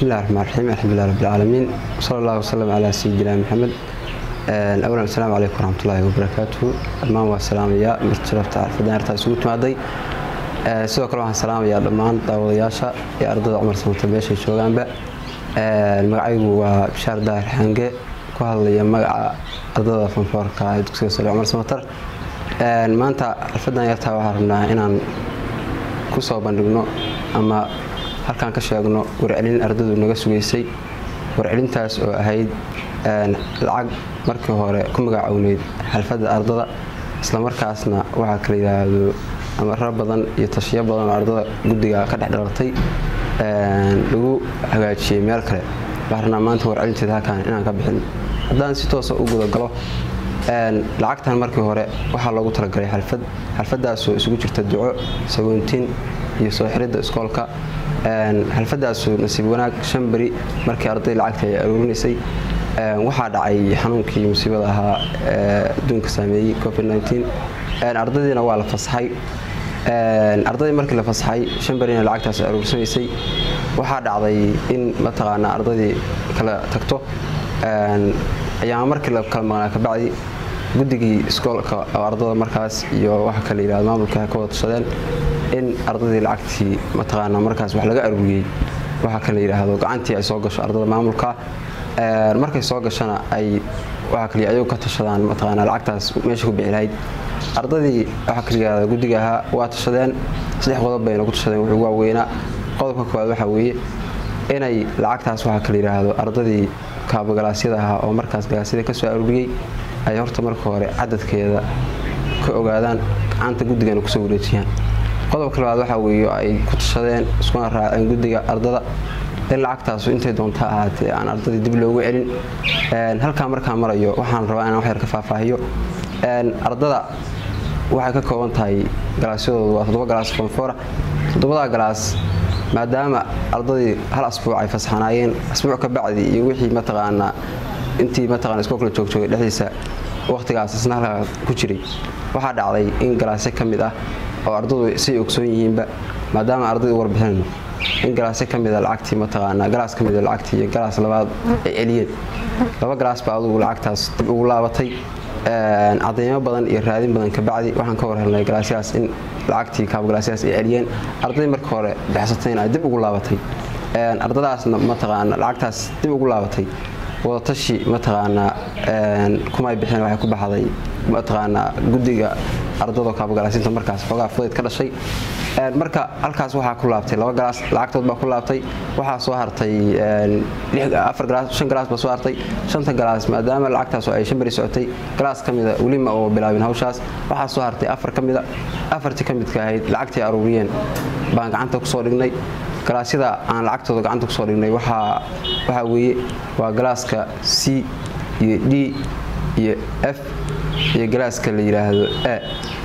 bismillahi raxmaan raxiim alxamdulilah rabbilcaalamiin sala allahu wasalam calaa sayidina maxamed awalan asalaamu calaykum waraxmatullaahi wabarakaatuhu dhammaan waa salaamayaa marti sharafta xarfaddan hartaa isugu timaaday sidoo kale waxaan salaamayaa dhammaan daawadayaasha iyo ardada cumar samata meeshay joogaanba magacaygu waa bishaar daahir xange ku hadlaya magaca ardada fanfoorka ee dugsiga sare cumar samatar maanta xarfaddan yartaa waxaan rabnaa inaan ku soo bandhigno ama halkaan ka sheegno warcelin ardadu naga sugaysay warcelintaas oo ahayd lacag markii hore ku magacowneyd xalfadda ardada islamarkaasna waxaa kala yidhaahdo amaro badan iyo tashiyo badan oo ardada guddiga ka dhex dhalartay lagu hagaajiyey meel kale waxaan rabnaa maanta warcelinteeda halkaan inaan ka bixin haddaan si toosa u gudagalo lacagtan markii hore waxaa loogu talagalay xalfad xalfadaasoo isugu jirta duco sagoontiin iyo soo xiridda iskoolka xalfadaasu nasiib wanaag shan beri markii arday lacagta ay aruurinaysay waxaa dhacay xanuunkii musiibada ahaa adduunka saameeyey covid ardadiina waa la fasaxay ardaydii markii la fasaxay shan berina lacagtaas aruursanaysay waxaa dhacday in mataqaanaa ardadii kala tagto ayaama markii la kala maqnaa kabacdi guddigii iskoolka oo ardada markaas iyo waxa kala yidhahdo maamulka ka wada tashadeen in ardadii lacagtii mataqaanaa markaas wax laga aruuriyey waxa kala yidhaahdo gacantii ay soo gasho ardada maamulka markay soo gashana ay waxa kaliya ayagu ka tashadaan mataqaanaa lacagtaas meesha ku bixi lahayd ardadii waxa kala yidhahda guddiga ahaa waa tashadeen saddex qodob bayna ku tashadeen wuxuu waaweynaa qodobka koowaad waxaa weeye inay lacagtaas waxaa kala yidhaahdo ardadii kaabagalaasiyada ahaa oo markaas galaasyada ka soo aruuriyey ay horta marka hore cadadkeeda ka ogaadaan gacanta guddigana kusoo wareejiyaan qodobka labaad waxaa weeye ay ku tashadeen iskuna raaceen guddiga ardada in lacagtaasu intay doonta ahaatee aan ardadii dib loogu celin halkaa markaa marayo waxaan rabaa inaan waxyar ka faahfaahiyo ardada waxay ka kooban tahay galaasyadoodu waa toddoba galaas fonfora toddobadaa galaas maadaama ardadii hal asbuuc ay fasaxanaayeen asbuuc ka bacdi iyo wixii mataqaanaa intii mataqana iskoolkala joogjoogay dhexdiisa waqtigaas isna halkaa ku jiray waxaa dhacday in galaasyo ka mid ah oo ardadu say ogsoon yihiinba maadaama ardadii warbixinayno in galaasyo ka mida lacagtii mataqaanaa galaas ka mida lacagtii iyo galaas labaad ay celiyeen laba galaas baa adugu lacagtaas dib ugu laabatay cadeymo badan iyo raadin badan kabacdi waxaan ka war helnay galaasyahaas in lacagtii kaabgalaasyahaas ay celiyeen ardaday marka hore bixsatayna ay dib ugu laabatay ardadaasna mataqaana lacagtaas dib ugu laabatay wadatashi mataqaanaa kumay bixin waxay ku baxday mataqaanaa guddiga ardado kaabagalaasiinta markaas xoogaa fudayd ka dhashay marka halkaas waxaa ku laabtay laba galaas lacagtood baa ku laabtay waxaa soo hartay afar galaas shan galaas baa soo hartay shanta galaas maadaama lacagtaas ay shan beri socotay galaas ka mida welima oo bilaabin hawshaas waxaa soo hartay afar ka mida afartii ka midka ahayd lacagtii aruuriyeen baan gacanta kusoo dhignay galaasyada aan lacagtooda gacanta kusoo dhignay waxaa weeye waa galaaska c iyo d iyo f iyo galaaska la yidhaahdo a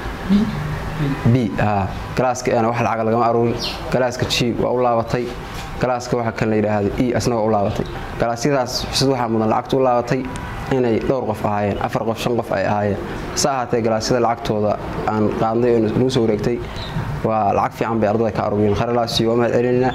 b galaaska ena wax lacaga lagama aruurin galaaska g waa u laabatay galaaska waxa kale la yidhaahdo e asna waa u laabatay galaasyadaas xusad waxaa mudan lacagta u laabatay inay dhowr qof ahaayeen afar qof shan qof ay ahaayeen hase ahaatee galaasyada lacagtooda aan qaadnay oo nagu soo wareegtay waa lacag fiican bay ardada ka aruuriyeen kharalaasiyo waa mahad celinayna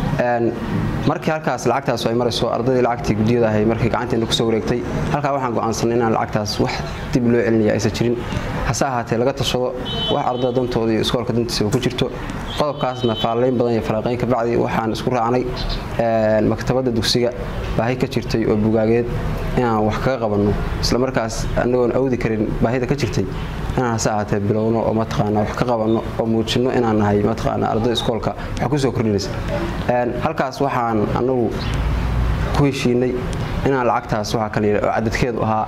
markii halkaas lacagtaas ay marayso ardadii lacagtii guddiyada ahay markii gacanteena kusoo wareegtay halkaa waxaan go'aansanay inaan lacagtaas wax dib loo celinaya aysan jirin hase ahaatee laga tashado wax ardada dantooda iyo iskoolka dantiisaba ku jirto qodobkaasna faalayn badan iyo falaaqayn kabacdi waxaan isku raacnay maktabadda dugsiga baahi ka jirtay oo bugaageed inaan wax kaga qabanno islamarkaas anagoon awdi karin baahida ka jirtay inaan hase ahaatee bilowno oo mataqaana wax ka qabanno oo muujinno inaan nahay mataqaana ardada iskoolka wax kusoo kordhinaysa halkaas waxaan anagu ku heshiinay inaan lacagtaas waxaa kala yidha oo cadadkeedu ahaa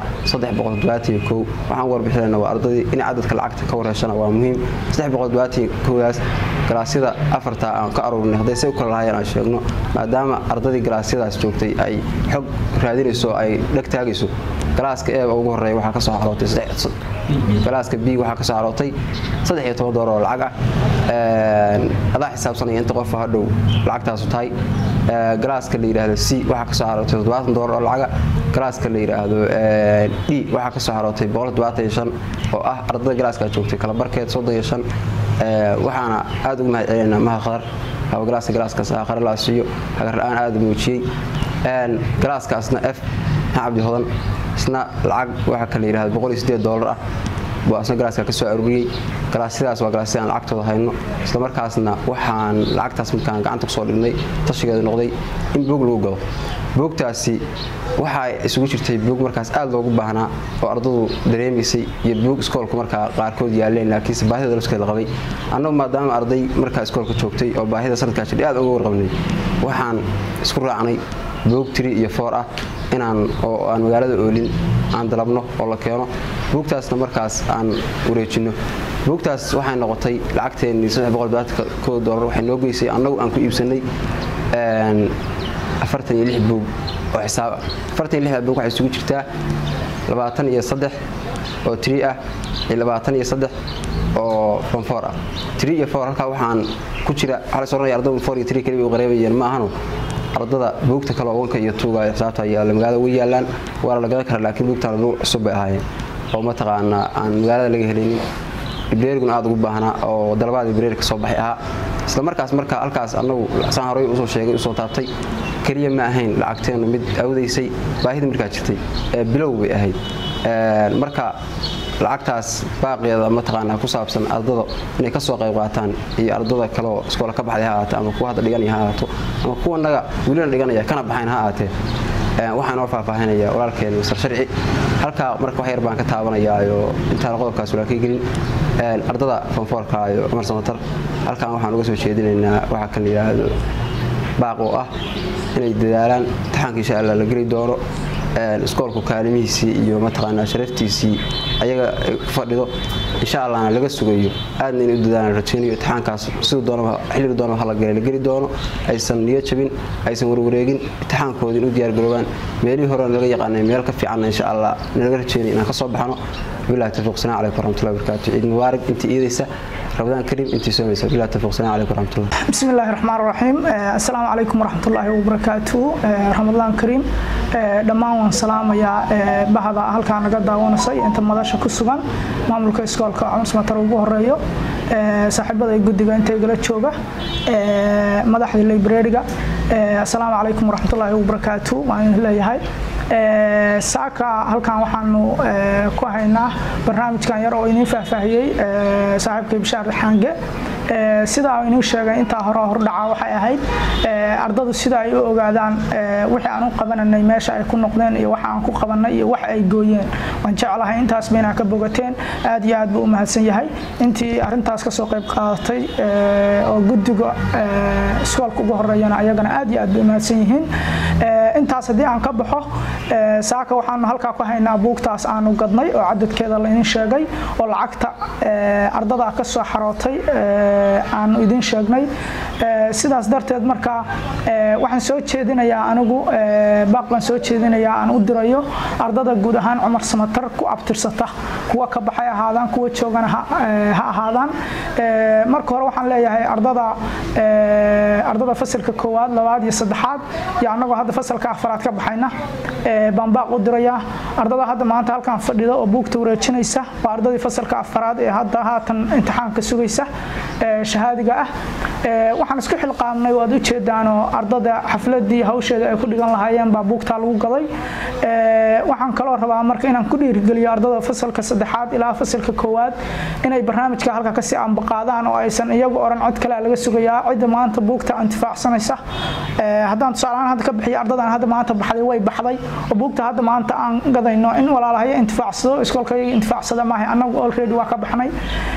waxaan warbixinayna waa ardadii in cadadka lacagta ka warheshana waa muhiim daas galaasyada afarta aan ka aruurinay hadday say u kala lahaayeen aan sheegno maadaama ardadii galaasyadaas joogtay ay xog raadinayso ay dheg taagayso galaaska eeba ugu horeeya waxaa ka soo xarootay galaaska b waxaa ka soo xarootay saddex iyo toban doolar oo lacag ah adaa xisaabsanaya inta qofa hadhow lacagtaasu tahay galaaska la yidhaahdo c waxaa kasoo xarootay toddobaatan doolar oo lacaga galaaska la yidhaahdo d waxaa kasoo xarootay boqol toddobaatan iyo shan oo ah ardada galaaska joogtay kalabarkeed soddon iyo shan waxaana aada ugu mahad celinaa maha khadar haba galaaska galaaskaas ah khare la siiyo hagar la-aan aada muujiyey galaaskaasna f cabdi hodan isna lacag waxaa kala yidhahdo boqol iyo sideed doolar ah buu asna galaaska ka soo aruuriyey galaasyadaas waa galaasya aan lacagtooda hayno isla markaasna waxaan lacagtaas markaan gacanta kusoo dhignay tashigeedu noqday in buog lagu gado buugtaasi waxaa isugu jirtay buug markaas aada loogu baahnaa oo ardadu dareemaysay iyo buug iskoolka markaa qaarkood yaaleen laakiinse baahida lafskeeda qabay annagu maadaama arday markaa iskoolka joogtay oo baahida sanadkaa jir aad uga warqabnay waxaan isku raacnay buug tiri iyo foor ah inaan oo aan magaalada oolin aan dalabno oo la keeno buugtaasna markaas aan wareejinno buugtaas waxay noqotay lacagteennii dolar waxay noo geysay annagu aan ku iibsanay afartan iyo lix buug oo xisaab ah afartan iyo lixda buug waxay isugu jirtaa labaatan iyo saddex oo tiri ah iyo labaatan iyo saddex oo fonfoor ah tiri iyo foor halkaa waxaan ku jira waxaa la soranaya ardadu foor iyo tiri keliya u qareebayeen ma ahanu ardada buugta kale oo wanka iyo tuuga xisaabta yaalla magaalada way yaalaan waana la gadan karaa laakiin buugtaan buug cusub bay ahaayeen oo mataqaanaa aan magaalada laga helaynin ibreeriguna aada ugu baahnaa oo dalabaada ibreer ka soo baxay ahaa isla markaas marka halkaas annagu saan horey usoo sheegay usoo taabtay keliya ma ahayn lacagteennu mid awdaysay baahida markaa jirtay ee bilow bay ahayd marka lacagtaas baaqeeda mataqaanaa ku saabsan ardada inay ka soo qayb qaataan iyo ardada kaleoo iskoola ka baxday ha ahaate ama kuwa hadda dhiganaya ha ahaato ama kuwa naga welina dhiganaya kana baxayn ha ahaatee waxaa noo faahfaahinaya walaalkeen masar sharci halkaa marka wax yar baan ka taabanayaayo intaan qodobkaas walaalkay gelin ardada fonfoorka iyo cumar samatar halkaan waxaan uga soo jeedinaynaa waxaa kan la yidhaahdo baaq oo ah inay dadaalaan imtixaanka insha allah la geli doono iskoolku kaalimihiisii iyo mataqaanaa sharaftiisii ayaga ku fadhido insha allahna laga sugayo aadna inay u dadaalaan rajaynayo imtixaankaas siduu doonaba xilliga doonaba hala galay la geli doono aysan niyo jabin aysan warwareegin imtixaankoodii u diyaargaroobaan meelihii hore laga yaqaanay meel ka fiicanna insha allah nalaga rajaynay inaan ka soo baxno billahi tawfiiq salaam calaykum waraxmatullahi wabarakaatu ciid mubaarak intii iidaysa رمضان كريم انت سوميسا بالله التوفيق السلام عليكم ورحمه الله بسم الله الرحمن الرحيم السلام عليكم ورحمه الله وبركاته رمضان كريم dhammaan waan salaamayaa bahda halkaa naga daawanaysay inta madasha ku sugan maamulka iskoolka cumar samatar ugu horeeyo saaxiibada guddiga inta igala jooga madaxda librariga assalaamu calaykum waraxmatullaahi wabarakaatu waan idin leeyahay saaka halkan waxaanu ku haynaa barnaamijkan yar oo idiin faahfaahiyey saaxiibkay bishaar xaange sidaa inuu sheegay intaa hore hordhaca waxay ahayd ardadu sida ay u ogaadaan wixii aan u qabananay meesha ay ku noqdeen iyo waxa aan ku qabanay iyo wax ay gooyeen waan jeclahay intaasba inaa ka bogateen aad iyo aad buu u mahadsan yahay intii arintaas kasoo qayb qaadatay oo guddiga iskoolka ugu horeeyana ayagana aad iyo aad bay u mahadsan yihiin intaas haddii aan ka baxo saaka waxaanu halkaa ku haynaa buugtaas aanu gadnay oo cadadkeeda laydin sheegay oo lacagta ardada ka soo xarootay aanu idin sheegnay sidaas darteed marka waxaan soo jeedinayaa anigu baaq baan soo jeedinayaa aan u dirayo ardada guud ahaan cumar samatar ku abtirsata kuwa ka baxay ahaadaan kuwa joogana ha ahaadaan marka hore waxaan leeyahay ardada ardada fasalka koowaad labaad iyo saddexaad iyo annagoo hadda fasalka afaraad ka baxayna baan baaq u dirayaa ardada hadda maanta halkan fadhida oo buugta wareejinaysa waa ardadii fasalka afaraad ee hadda haatan imtixaanka sugaysa shahaadiga ah waxaan isku xilqaamnay waad u jeedaanoo ardada xafladii hawsheeda ay ku dhigan lahaayeen baa buugtaa lagu gaday waxaan kaloo rabaa marka inaan ku dhiirigeliyo ardada fasalka saddexaad ilaa fasalka koowaad inay barnaamijka halka kasii ambaqaadaan oo aysan iyagu oran cod kale laga sugayaa cidda maanta buugta intifaacsanaysa haddaan tusaalahaan hadda ka bixiyo ardadan hadda maanta baxday way baxday oo buugta hadda maanta aan gadayno in walaalahayo intifaacsado iskoolka iyaga intifaacsada maahay annagu already waa ka baxnay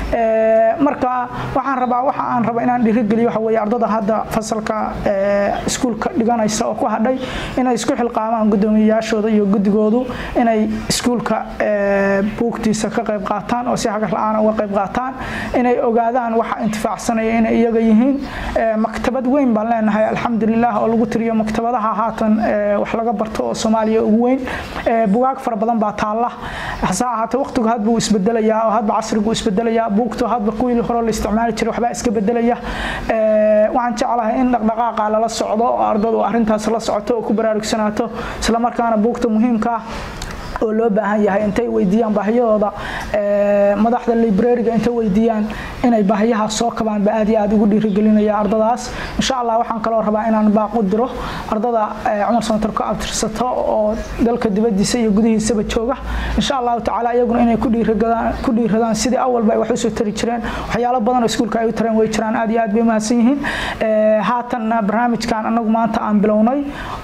marka waxaan rabaa waxa aan raba inaan dhiirigeliyo waxa weeye ardada hadda fasalka iskuulka dhiganaysa oo ku hadhay inay isku xilqaamaan guddoomiyayaashooda iyo guddigoodu inay iskuulka buugtiisa ka qayb qaataan oo si hagar la-aan uga qayb qaataan inay ogaadaan waxa intifaacsanaya inay iyaga yihiin maktabad weyn baan leenahay alxamdulilah oo lagu tiriyo maktabadaha haatan wax laga barto oo soomaaliya ugu weyn bugaag fara badan baa taalla hase ahaatee waqtigu hadba uu isbedelayaa oo hadba casrigu isbedelayaa buugtu hadba kuwii hore la isticmaali jiray waxbaa iska bedelaya waxaan jeclahay in dhaqdhaqaaqa lala socdo oo ardadu arrintaas la socoto oo ku baraarugsanaato islamarkaana buugta muhiimka ah oo loo baahan yahay intay weydiiyaan baahiyadooda madaxda librariga intay weydiiyaan inay baahiyaha soo kabaan ba aad iyo aad ugu dhiirigelinaya ardadaas insha allah waxaan kaloo rabaa inaan baaq u diro ardada cumar samatar ku abtirsato oo dalka dibadiisa iyo gudihiisaba jooga insha allahu tacaala iyaguna inay ku dhiiradaan sidii awalba ay wax usoo tari jireen waxyaalo badan oo iskuulka ay u tareen way jiraan aad iyo aad bay umahadsan yihiin haatanna barnaamijkan anagu maanta aan bilownay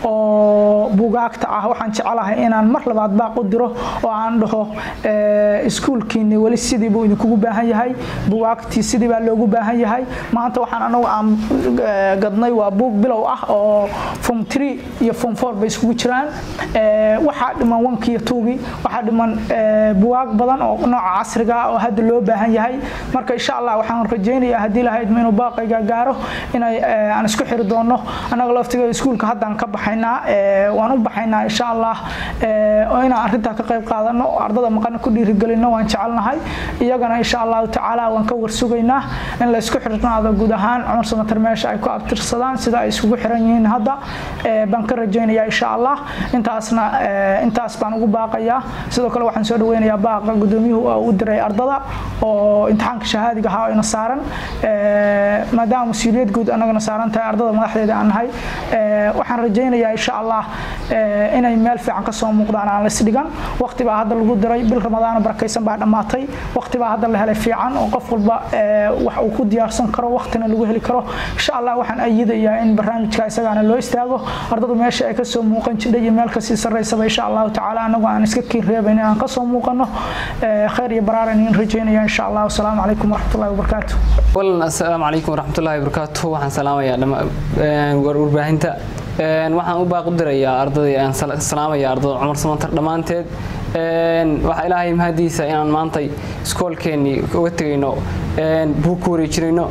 oo buugaagta ah waxaan jecelahay inaan mar labaad baaq u diro oo aan dhaho iskuulkiini weli sidii buu idinkugu baahan yahay bugaagtii sidii baa loogu baahan yahay maanta waxaan anagu aan gadnay waa buug bilow ah oo form three iyo form four bay iskugu jiraan waxaa dhiman wankii iyo tuugii waxaa dhiman bugaag badan oo nooca casriga ah oo hadda loo baahan yahay marka insha allah waxaan rajaynayaa haddii lahayd inuu baaqayga gaaro inay aan isku xiri doono annaga laftiga iskuulka haddaan ka baxaynaa waan u baxaynaa insha allah oo inaan arrintaa ka qayb qaadano oo ardada maqana ku dhiirigelino waan jecelnahay iyagana insha allahu tacaala waan ka warsugaynaa in la isku xirnaado guud ahaan cumar samatar meesha ay ku abtirsadaan sida ay isugu xiran yihiin hadda baan ka rajaynayaa insha allah intaasna intaas baan ugu baaqayaa sidoo kale waxaan soo dhaweynayaa baaqa gudoomiyuhu oo u diray ardada oo imtixaanka shahaadiga ahaa oo ina saaran maadaama mas-uuliyad guud annagana saaran tahay ardada madaxdeeda aan nahay waxaan rajaynayaa insha allah inay meel fiican ka soo muuqdaan aan la isdhigan waqti baa hadda lagu diray bil ramadaana barakaysan baa dhammaatay waqti baa hadda la helay fiican oo qof walba wax uu ku diyaarsan karo waqtina lagu heli karo insha allah waxaan ayidayaa in barnaamijka isagaana loo istaago ardadu meesha ay kasoo muuqan jidhay iyo meel kasii sarreysaba insha allahu tacaala anagu aan iska kiin reebayn inaan kasoo muuqano khayr iyo baraaran in rajaynaya insha allah wasalaamu calaykum waraxmatullahi wabarakaatu walan assalaamu calaykum waraxmatullahi wabarakaatu waxaan salaamayaa warbaahinta waxaan u baaqu dirayaa ardadii aan salaamaya ardada cumar samantar dhammaanteed waxaa ilaahay mahadiisa inaan maantay iskoolkeennii uga tegayno buug ku wareejinayno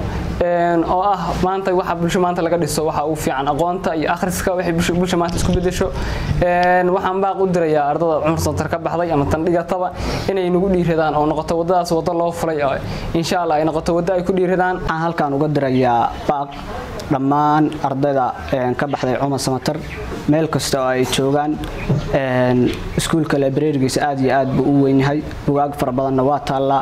oo ah maanta waxa bulsho maanta laga dhiso waxa uu fiican aqoonta iyo akhriska waxay bulsho maanta isku bedesho waxaan baaq u dirayaa ardada cumar samantar ka baxday ama tan dhigataba inay nagu dhiiradaan oo noqoto waddadaas waddo loo fulay insha allah ay noqoto waddo ay ku dhiiradaan waxaan halkaan uga dirayaa baaq dhammaan ardayda ka baxday cumar samatar meel kasta oo ay joogaan iskuulka librarigiisa aad iyo aad buu u weyn yahay bugaag fara badanna waa taallaa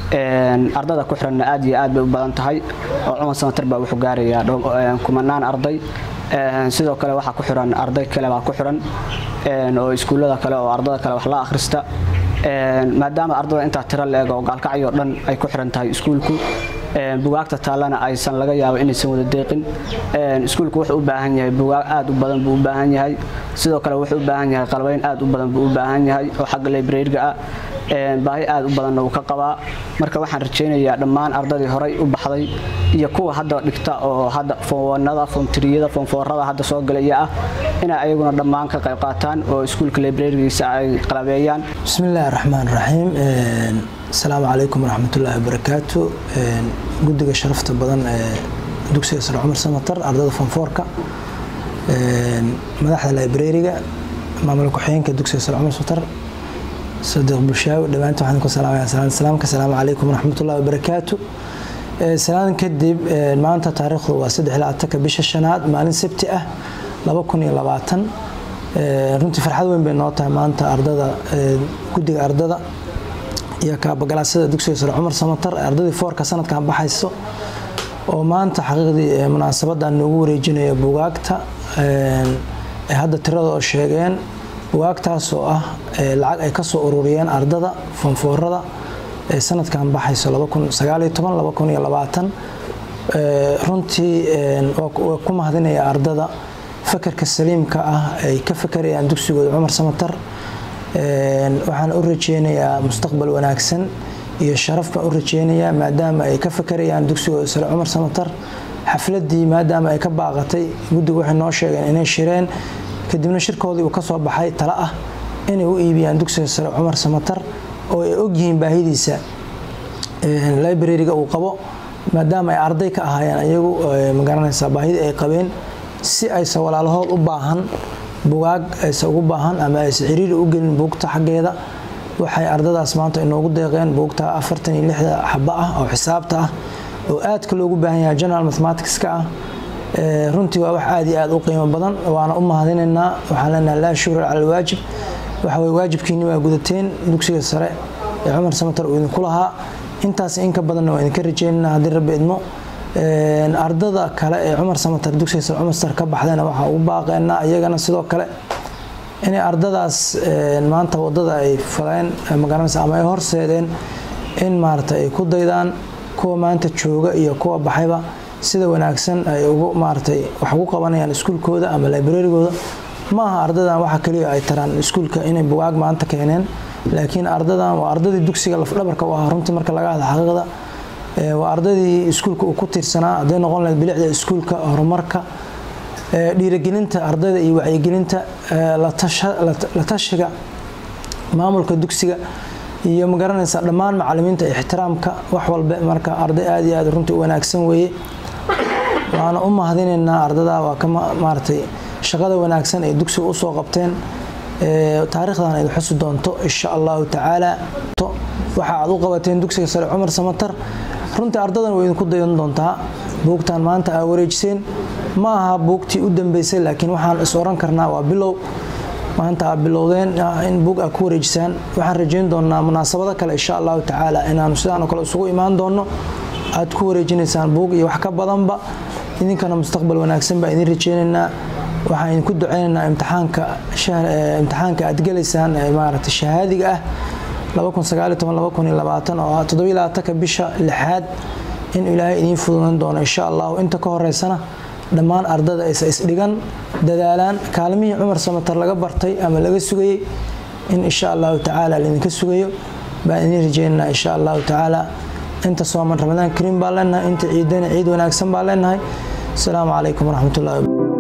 ardada ku xiranna aad iyo aad bay u badan tahay oo cumar samatar baa wuxuu gaarayaa kumanaan arday sidoo kale waxaa ku xiran arday kale baa ku xiran oo iskuullada kale oo ardada kale wax la akhrista maadaama ardada intaa tiro la-eg oo gaalkacyo dhan ay ku xiran tahay iskuulku bugaagta taallana aysan laga yaabo inaysan wada deeqin iskuulku wuxuu u baahan yahay bugaag aad u badan buu u baahan yahay sidoo kale wuxuu u baahan yahay qalbayn aad u badan buu u baahan yahay oo xagga librariga ah baahi aad u badanna wuu ka qabaa marka waxaan rajaynayaa dhammaan ardadii horay u baxday iyo kuwa hadda dhigta oo hadda foonwanada foomtiriyada foomfoorada hadda soo galaya ah inay ayaguna dhammaan ka qayb qaataan oo iskuulka librarigiisa ay qalabeeyaan bismillaahi raxmaan raxiim asalaamu calaykum waraxmatullaahi wabarakaatu guddiga sharafta badan ee dugsiga sare cumar samatar ardada fonfoorka madaxda librariga maamul ku-xigeenka dugsiga sare cumar samatar sadiiq bulshaawi dhammaantiin waxaan ku salaamaya salaan salaamka asalaamu calaykum waraxmatullaahi wabarakaatu salaan kadib maanta taariikhdu waa saddex ilaa atanka bisha shanaad maalin sabti ah laba kun iyo labaatan runtii farxad weyn bay noo tahay maanta ardada guddiga ardada iyo kaabagalaasada dugsiga sare cumar samatar ardadii foorka sanadkan baxayso oo maanta xaqiiqdii munaasabadan noogu wareejinaya bugaagta ay hadda tirada oo sheegeen bugaagtaas oo ah lacag ay kasoo ururiyeen ardada foonfoorada ee sanadkan baxayso runtii waa ku mahadinaya ardada fakarka saliimka ah ay ka fakarayaan dugsigooda cumar samatar waxaan u rajeynayaa mustaqbal wanaagsan iyo sharaf baan u rajeynayaa maadaama ay ka fakarayaan dugsigooda sare cumar samatar xafladii maadaama ay ka baaqatay guddigu waxay noo sheegeen inay shireen kadibna shirkoodii uu ka soo baxay talo ah inay u iibiyaan dugsiga sare cumar samatar oo ay ogyihiin baahidiisa librariga uu qabo maadaama ay arday ka ahaayeen ayagu magaranaysaa baahidii ay qabeen si aysa walaalahood u baahan bugaag aysa ugu baahan ama aysa ciriiri u gelin buugta xaggeeda waxay ardadaas maanta inoogu deeqeen buugta afartan iyo lixda xaba ah oo xisaabta ah oo aadka loogu baahan yahay general mathematicska ah runtii waa wax aad iyo aad u qiimo badan waana u mahadinaynaa waxaan leenahay laa shukra cala alwaajib waxa weye waajibkiinni waa gudateen dugsiga sare ee cumar samatar uu idinku lahaa intaas inka badanna waa idinka rajeynaynaa haddii rabbi idmo ardada kale ee cumar samatar dugsiga sare cumar samatar ka baxdayna waxaa ugu baaqeynaa iyagana sidoo kale inay ardadaas maanta wadada ay faleen magaranaysa ama ay horseedeen in maarata ay ku daydaan kuwa maanta jooga iyo kuwa baxayba sida wanaagsan ay ugu maaratay wax ugu qabanayaan iskuulkooda ama librarigooda ma aha ardadan waxa kaliya ay taraan iskuulka inay bugaag maanta keeneen laakiin ardadan waa ardadii dugsiga lafdhabarka u ahaa runtii marka laga hadla xaqiiqda waa ardadii iskuulka uu ku tiirsanaa hadday noqon lahayd bilicda iskuulka horumarka dhiirigelinta ardayda iyo wacyigelinta la tashiga maamulka dugsiga iyo magaranaysa dhammaan macalimiinta ixtiraamka wax walba marka arday aad iyo aad runtii u wanaagsan weeye waana u mahadinaynaa ardada waa ka maaratay shaqada wanaagsan ay dugsiga usoo qabteen taariikhdan ay xusi doonto insha allahu tacaala waxa aad u qabateen dugsiga sare cumar samatar runtii ardadan way idinku dayan doontaa buugtan maanta aa wareejiseen ma aha buugtii u dambeysay laakiin waxaan is oran karnaa waa bilow maanta aa bilowdeen in buug aa ku wareejisaan waxaan rajeyn doonaa munaasabado kale insha allahu tacaala inaanu sidaan oo kale isugu imaan doono aad ku wareejinaysaan buug iyo wax ka badanba idinkana mustaqbal wanaagsan baa idin rajeynaynaa waxaan idinku duceynaynaa imtixaanka imtixaanka aad gelaysaan maarata shahaadiga ah oo todobaylabaatanka bisha lixaad in ilaahay idiin fududan doono insha allahu inta ka horeysana dhammaan ardada aysa isdhigan dadaalaan kaalmihii cumar samatar laga bartay ama laga sugayey in insha allahu tacaala laydinka sugayo baan idiin rajeynanaa insha allahu tacaala inta sooman ramadaan kariim baan leenahay inta ciidana ciid wanaagsan baan leenahay asalaamu calaykum waraxmatullahi